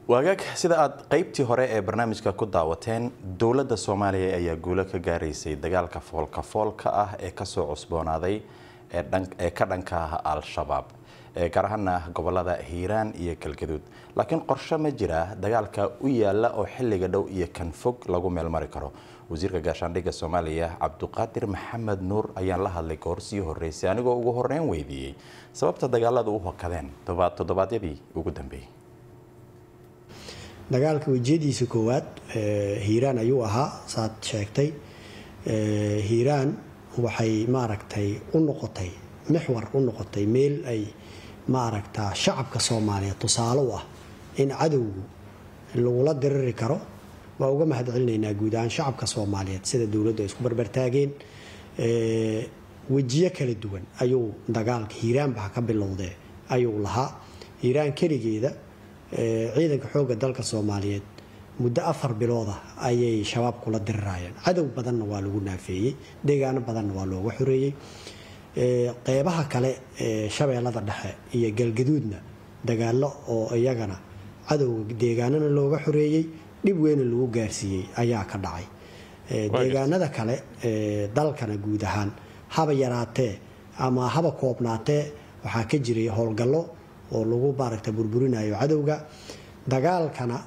waagaag sida aad qaybtii hore ee barnaamijka ku daawateen dowladda soomaaliya ayaa guulo ka gaaraysay dagaalka foolka foolka ah ee kasoo cusboonaaday ee ka dhanka ah al-shabaab gaar ahaana gobolada hiiraan iyo galgaduud laakiin qorshe ma jira dagaalka u yaala oo xilliga dhow iyo kan fog lagu meelmari karo wasiirka gaashaandhigga soomaaliya cabduqaadir maxamed nuur ayaan la hadlay goor sii horeysay anigoo ugu horeyn weydiiyey sababta dagaalada u hokadeen toddobaadyadii ugu dambeeyey dagaalka wejiyadiisa koowaad hiiraan ayuu ahaa saad sheegtay hiiraan waxay maaragtay u noqotay mixwar u noqotay meel ay maaragtaa shacabka soomaaliyeed tusaale u ah in cadowgu lagula diriri karo waa uga mahad celinaynaa guud ahaan shacabka soomaaliyeed sida dowladdu ay isku barbartaageen wejiyo kala duwan ayuu dagaalka hiiraan baxa ka bilowdee ayuu lahaa hiiraan keligeeda ciidanka xoogga dalka soomaaliyeed muddo afar bilooda ayay shabaab kula dirirayeen cadow badanna waa lagu naafeeyey deegaano badanna waa looga xoreeyey qeybaha kale ee shabeellada dhexe iyo galgaduudna dagaalo oo iyagana cadowga deegaanana looga xoreeyey dhib weyna lagu gaarsiiyey ayaa ka dhacay deegaanada kale dalkana guud ahaan haba yaraatee ama haba koobnaatee waxaa ka jiray howlgallo oo lagu maaragta burburinayo cadowga dagaalkana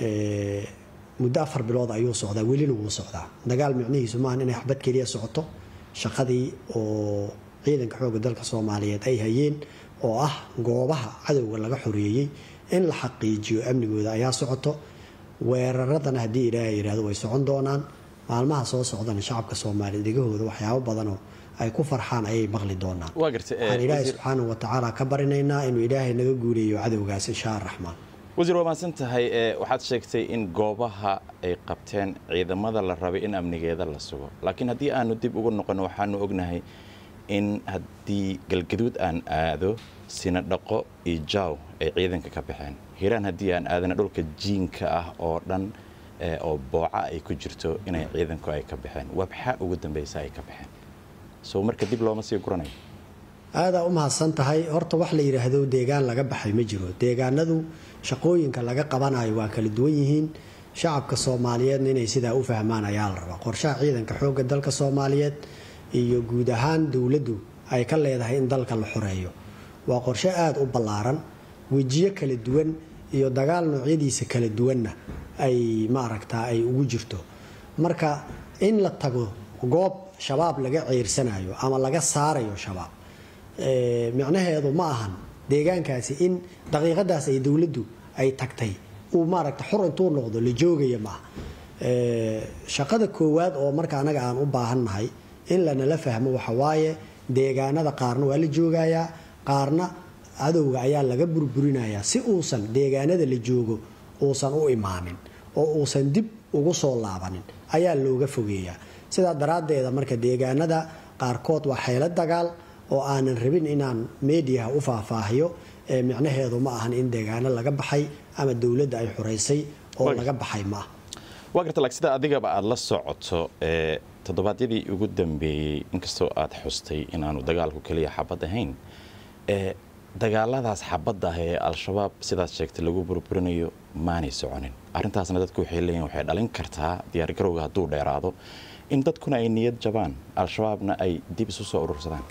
muddo afar bilood ayuu socdaa welina wuu socdaa dagaal micnihiisu maahan inay xabad keliya socoto shaqadii oo ciidanka xoogga dalka soomaaliyeed ay hayeen oo ah goobaha cadowga laga xoreeyey in la xaqiijiyo amnigooda ayaa socoto weeraradana haddii ilaahay yidhahdo way socon doonaan maalmaha soo socdana shacabka soomaaliyeed dhegahooda waxyaabo badanoo ay ku farxaan ayay maqli doonaan waxaan ilaahay subxaanahu watacaala ka barinaynaa inuu ilaahay naga guuleeyo cadowgaas insha araxmaan wasiir waa mahadsan tahay waxaad sheegtay in goobaha ay qabteen ciidamada la rabay in amnigeeda la sugo laakiin haddii aanu dib ugu noqono waxaanu ognahay in haddii galgaduud aan aado sinadhaqo iyo jaaw ay ciidanka ka baxeen hiiraan haddii aan aadana dhulka jiinka ah oo dhan oo booca ay ku jirto inay ciidanku ay ka baxeen wabxa ugu dambeysa ay ka baxeen so marka dib looma sii guranayo aadaa u mahadsan tahay horta wax la yidhaahdo deegaan laga baxay ma jiro deegaanadu shaqooyinka laga qabanayo waa kala duwan yihiin shacabka soomaaliyeedna inay sidaa u fahmaan ayaa la rabaa qorshaha ciidanka xoogga dalka soomaaliyeed iyo guud ahaan dowladdu ay ka leedahay in dalka la xoreeyo waa qorshe aada u ballaaran wejiyo kala duwan iyo dagaal noocyadiisa kala duwanna ay maaragtaa ay ugu jirto marka in la tago goob shabaab laga ceyrsanayo ama laga saarayo shabaab micnaheedu ma ahan deegaankaasi in daqiiqadaas ay dowladdu ay tagtay uu maaragta xor intuu noqdo la joogaya maaha shaqada koowaad oo marka anaga aan u baahannahay in lanala fahmo waxawaaye deegaanada qaarna waa la joogayaa qaarna cadowga ayaa laga burburinayaa si uusan deegaanada la joogo uusan u imaanin oo uusan dib ugu soo laabanin ayaa looga fogeeyaa sidaa daraaddeeda marka deegaanada qaarkood waa xeelo dagaal oo aanan rabin inaan mediaha u faahfaahiyo micnaheedu ma ahan in deegaano laga baxay ama dowladda ay xoreysay oo laga baxay ma ah waa garta laak sida adigaba aada la socoto toddobaadyadii ugu dambeeyey inkastoo aad xustay inaanu dagaalku keliya xabad ahayn dagaaladaas xabadda ah ee al-shabaab sidaad sheegtay lagu burburinayo maanay soconin arrintaasna dadku waxay leeyihin waxay dhalin kartaa diyaargarowga hadduu dheeraado in dadkuna ay niyad jabaan al-shabaabna ay dib isu soo urursadaan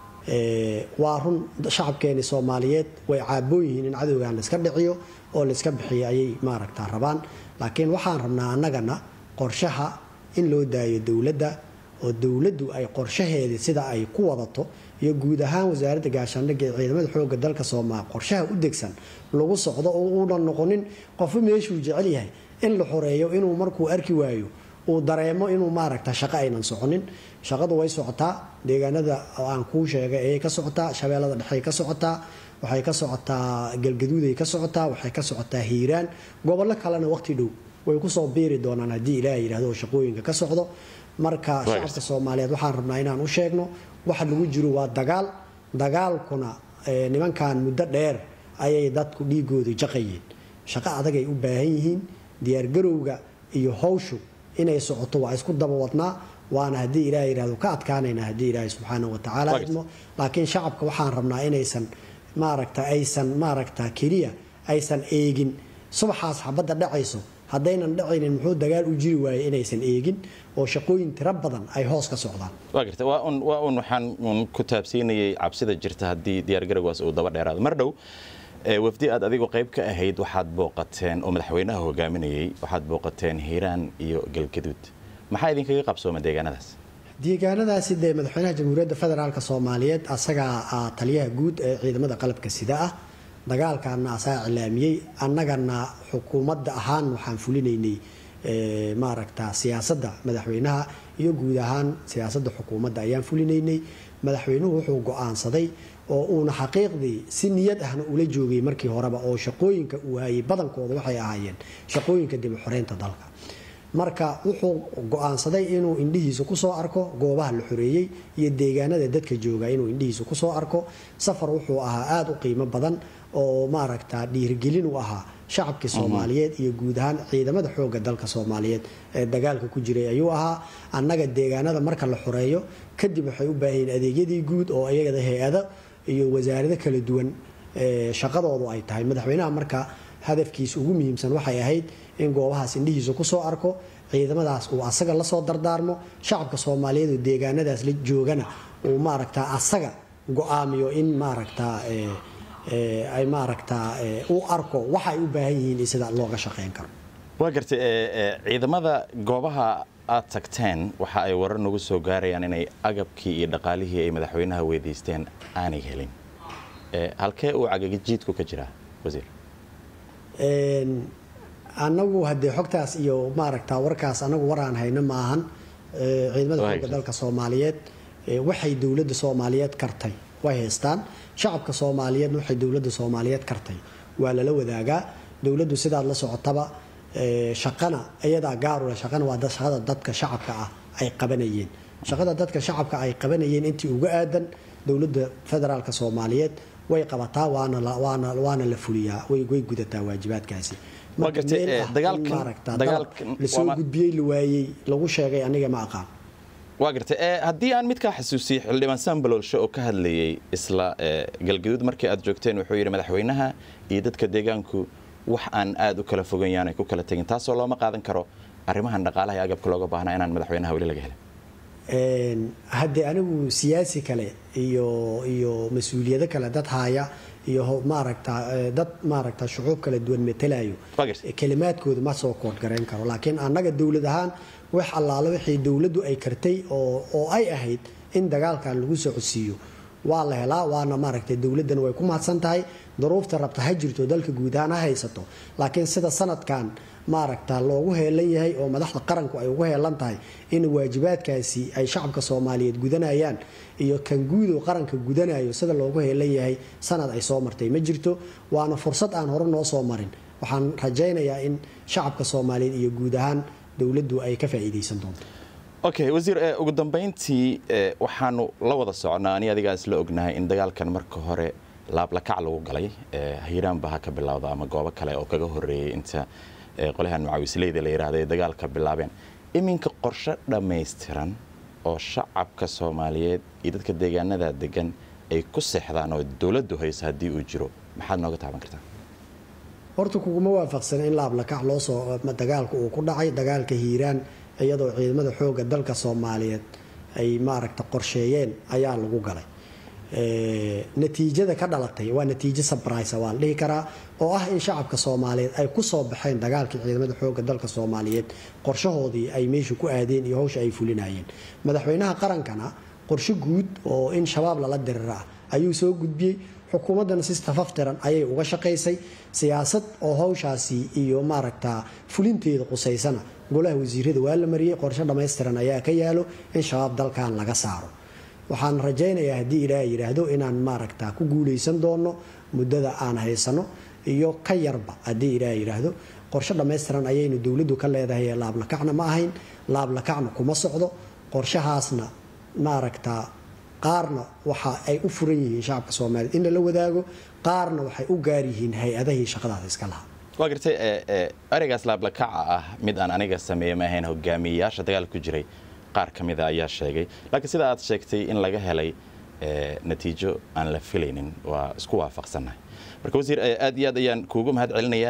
waa run shacabkeeni soomaaliyeed way caaboon yihiin in cadowgan layska dhiciyo oo layska bixiyo ayay maaragtaa rabaan laakiin waxaan rabnaa annagana qorshaha in loo daayo dowladda oo dowladdu ay qorshaheedii sida ay ku wadato iyo guud ahaan wasaaradda gaashaandhigga ee ciidamada xoogga dalka soomaaliya qorshaha u degsan lagu socdo oo uunan noqonin qofba meeshuu jecel yahay in la xoreeyo inuu markuu arki waayo uu dareemo inuu maaragta shaqo aynan soconin shaqadu way socotaa deegaanada aan kuu sheegay ayay ka socotaa shabeellada dhexey ka socotaa waxay ka socotaa galgaduuday ka socotaa waxay ka socotaa hiiraan gobollo kalena waqti dhow way kusoo biiri doonaan haddii ilaah yidhahdo oo shaqooyinka ka socdo marka shacabka soomaaliyeed waxaan rabnaa inaan u sheegno waxa lagu jiro waa dagaal dagaalkuna nimankan muddo dheer ayay dadku dhiigoodu jaqayeen shaqo adagay u baahan yihiin diyaargarowga iyo hawshu inay socoto waa isku daba wadnaa waana haddii ilaah yidhahdo ka adkaanayna haddii ilaahay subxaanahu watacaala idmo laakiin shacabka waxaan rabnaa inaysan maaragta aysan maaragta keliya aysan eegin subaxaas xabadda dhacayso haddaynan dhacaynin muxuu dagaal u jiri waayey inaysan eegin oo shaqooyin tiro badan ay hoos ka socdaan waa garta waa un waa un waxaan un ku taabsiinayay cabsida jirta haddii diyaargarowgaas uu daba dheeraado mar dhow wafdi aad adigu qayb ka ahayd waxaad booqateen oo madaxweynaha hogaaminayay waxaad booqateen hiiraan iyo galgaduud maxaa idinkaga qabsooma deegaanadaas deegaanadaasi dee madaxweynaha jamhuuriyadda federaalk soomaaliyeed asagaa taliyaha guud ee ciidamada qalabka sida ah dagaalkaana asaa cilaamiyey annagana xukuumadda ahaan waxaan fulinaynay maaragta siyaasadda madaxweynaha iyo guud ahaan siyaasadda xukuumadda ayaan fulinaynay madaxweynuhu wuxuu go-aansaday oo uuna xaqiiqdii si niyad ahna ula joogay markii horeba oo shaqooyinka uu hayay badankooda waxay ahaayeen shaqooyinka dib u xoreynta dalka marka wuxuu go-aansaday inuu indhihiisa kusoo arko goobaha la xoreeyey iyo deegaanada dadka jooga inuu indhihiisa kusoo arko safar wuxuu ahaa aada u qiimo badan oo maaragta dhiirigelin u ahaa shacabkii soomaaliyeed iyo guud ahaan ciidamada xooga dalka soomaaliyeed ee dagaalka ku jiray ayuu ahaa annaga deegaanada marka la xoreeyo kadib waxay u baahanyiin adeegyadii guud oo iyagada hay-ado iyo wasaarado kala duwan shaqadoodu ay tahay madaxweynaha marka hadafkiisa ugu muhiimsan waxay ahayd in goobahaas indhihiisa kusoo arko ciidamadaas uu asaga lasoo dardaarmo shacabka soomaaliyeed oo deegaanadaas la joogana uu maaragta asaga go-aamiyo in maaragta ay maaragta u arko waxa ay u baahan yihiin in sida looga shaqeyn karo waa gartay ciidamada goobaha aad tagteen waxa ay warar nagu soo gaarayaan inay agabkii iyo dhaqaalihii ay madaxweynaha weydiisteen aanay helin halkee uu cagajiidku ka jiraa wasiir annagu haddee xogtaas iyo maaragta warkaas anagu waraan hayno maahan ciidamada xooga dalka soomaaliyeed waxay dowladda soomaaliyeed kartay way haystaan shacabka soomaaliyeedna waxay dowladda soomaaliyeed kartay waa lala wadaagaa dowladdu sidaad la socotaba shaqana iyadaa gaarule shaqana waa shaqada dadka shacabka ah ay qabanayeen shaqada dadka shacabka ay qabanayeen intii uga aadan dowladda federaalk soomaaliyeed way qabataa waana la fuliyaa way gudataa waajibaadkaasi lasoo gudbiyey la waayey lagu sheegay aniga ma aqaan waa gartay haddii aan midkaa xasuusiyey xildhibaan sambaloolshe oo ka hadlayay isla galgaduud markii aad joogteen wuxuu yidhi madaxweynaha iyo dadka deegaanku wax aan aada u kala fogan yaanay ku kala tegin taasoo looma qaadan karo arrimahan dhaqaalaha iyo agabka looga baahnaa inaan madaxweynaha weli laga helin haddee anigu siyaasi kale iyo iyo mas-uuliyado kale dad haya iyo maaragta dad maaragta shucuub kala duwan matalayo kelimaadkooda ma soo koodgarayn karo laakiin annaga dowlad ahaan wax allaale wixii dowladdu ay kartay oo ay ahayd in dagaalkan lagu socodsiiyo waa la helaa waana maaragtay dowladdana way ku mahadsan tahay duruufta rabta ha jirto dalka guud ahaan ha haysato laakiin sida sanadkan maaragta loogu heelan yahay oo madaxda qaranku ay ugu heelan tahay in waajibaadkaasi ay shacabka soomaaliyeed gudanayaan iyo kan guudo qaranka gudanayo sida loogu heelan yahay sanad ay soo martay ma jirto waana fursad aan hore noo soo marin waxaan rajaynayaa in shacabka soomaaliyeed iyo guud ahaan dowladdu ay ka faa'iidaysan doonto okay wasiir ugu dambayntii waxaanu la wada socnaa ani adigaa isla ognahay in dagaalkan marka hore laablakac lagu galay hiiraanba ha ka bilowda ama goobo kale oo kaga horeeyey inta qolahan macawisleyda la yidhaahda ay dagaalka bilaabeen iminka qorshe dhammaystiran oo shacabka soomaaliyeed iyo dadka deegaanada degan ay ku seexdaan oo dowladdu hayso haddii uu jiro maxaad nooga taaban kartaa horta kuguma waafaqsana in laablakac loo soo dagaalka uu ku dhacay dagaalka hiiraan iyadoo ciidamada xooga dalka soomaaliyeed ay maaragta qorsheeyeen ayaa lagu galay natiijada ka dhalatay waa natiijo sabraysa waa la dhihi karaa oo ah in shacabka soomaaliyeed ay kusoo baxeen dagaalkii ciidamada xooga dalka soomaaliyeed qorshahoodii ay meesha ku aadeen iyo hawsha ay fulinayeen madaxweynaha qarankana qorshe guud oo in shabaab lala dirira ayuu soo gudbiyey xukuumaddana si tafaftiran ayay uga shaqaysay siyaasad oo hawshaasi iyo maaragta fulinteeda qusaysana golaha wasiirada waa la mariyey qorshe dhammaystiran ayaa ka yaalo in shabaab dalkan laga saaro waxaan rajaynayaa haddii ilaaha yidhaahdo inaan maaragta ku guulaysan doono muddada aan haysano iyo ka yarba haddii ilaah yidhaahdo qorshe dhammaystiran ayaynu dowladdu ka leedahay laablakacna ma ahayn laablakacna kuma socdo qorshahaasna maaragta qaarna waxa ay u furan yihiin shacabka soomaaliyeed in lala wadaago qaarna waxay u gaar yihiin hay-adahii shaqadaas iska lahaa waa gartay ereygaas laablakaca ah mid aan aniga sameeye ma ahayn hogaamiyeyaasha dagaal ku jiray qaar ka mida ayaa sheegay laakiin sida aad sheegtay in laga helay natiijo aan la filaynin waa isku waafaqsannahay marka wasiir aad iyo aad ayaan kuugu mahad celinayaa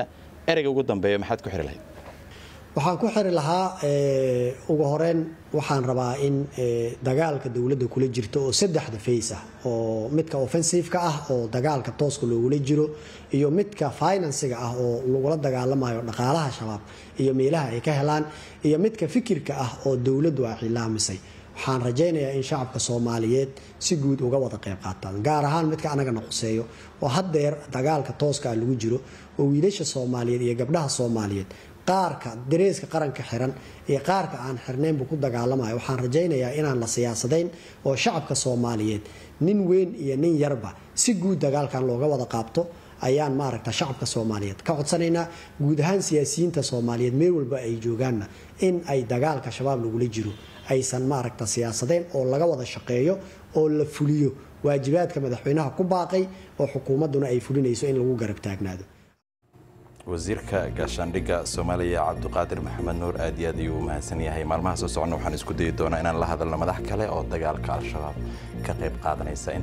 ereyga ugu dambeeya maxaad ku xiri lahayd waxaan ku xiri lahaa ugu horeyn waxaan rabaa in dagaalka dowladda kula jirto oo saddexda fays ah oo midka offensiveka ah oo dagaalka tooska loogula jiro iyo midka finansiga ah oo lagula dagaalamayo dhaqaalaha shabaab iyo meelaha ay ka helaan iyo midka fikirka ah oo dowladdu ay xilaamisay waxaan rajaynayaa in shacabka soomaaliyeed si guud uga wada qayb qaataan gaar ahaan midka anagana khuseeyo oo haddeer dagaalka tooska ah lagu jiro oo wiilasha soomaaliyeed iyo gabdhaha soomaaliyeed qaarka dareeska qaranka xiran iyo qaarka aan xirnaynbu ku dagaalamayo waxaan rajaynayaa inaan la siyaasadayn oo shacabka soomaaliyeed nin weyn iyo nin yarba si guud dagaalkan looga wada qaabto ayaan maaragta shacabka soomaaliyeed ka codsanaynaa guud ahaan siyaasiyiinta soomaaliyeed meel walba ay joogaanna in ay dagaalka shabaab lagula jiro aysan maaragta siyaasadayn oo laga wada shaqeeyo oo la fuliyo waajibaadka madaxweynaha ku baaqay oo xukuumadduna ay fulinayso in lagu garab taagnaado wasiirka gaashaandhigga soomaaliya cabdiqaadir maxamed nuur aad iyo aad ayuu u mahadsan yahay maalmaha soo soconna waxaan isku dayi doonaa inaan la hadalno madax kale oo dagaalka al-shabaab ka qayb qaadanaysa